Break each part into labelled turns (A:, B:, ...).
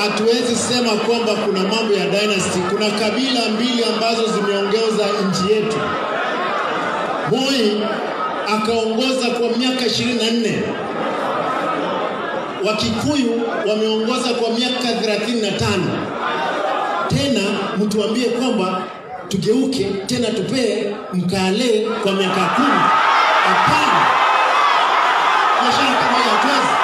A: hatuwezi sema kwamba kuna mambo ya dynasty. Kuna kabila mbili ambazo zimeongoza nchi yetu. Moi akaongoza kwa miaka 24, Wakikuyu wameongoza kwa miaka 35. Tena mtuambie kwamba tugeuke tena tupee mkale kwa miaka kumi? Hapana, biashara kama hiyo hatuwezi.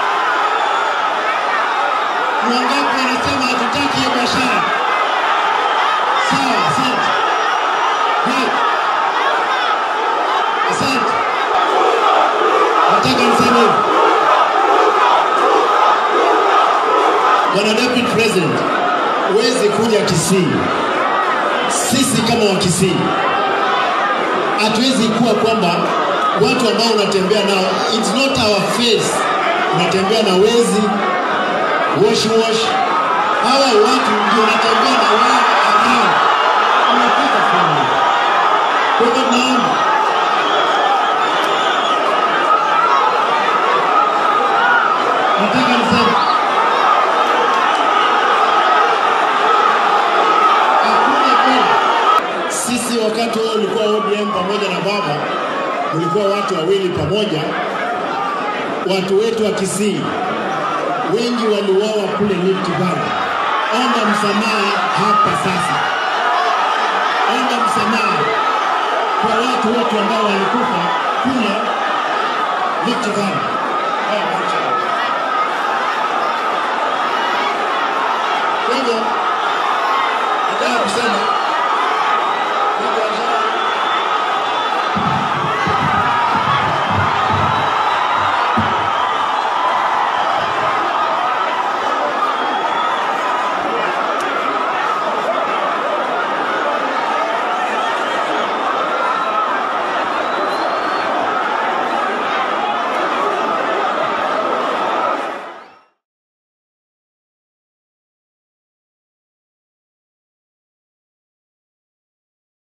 A: Ni wangapi wanasema hatutaki hiyo biashara? Sawa, asante. Right. Asante. Nataka niseme hivi. Bwana Deputy President, huwezi kuja Kisii. Sisi kama wa Kisii hatuwezi kuwa kwamba watu ambao unatembea nao, it's not our face. Unatembea na wezi, wash wash. Hawa watu ndio unatembea na wao ambao unapata fulani. Kwa hivyo naomba nataka niseme hakuna kweli. Sisi wakati huo ulikuwa ODM pamoja na baba, ulikuwa watu wawili pamoja. Watu wetu wa Kisii wengi waliuawa kule Rift Valley. Omba msamaha hapa sasa, omba msamaha kwa watu wote ambao walikufa kule Rift Valley. Haya, wacha. Kwa hivyo nataka kusema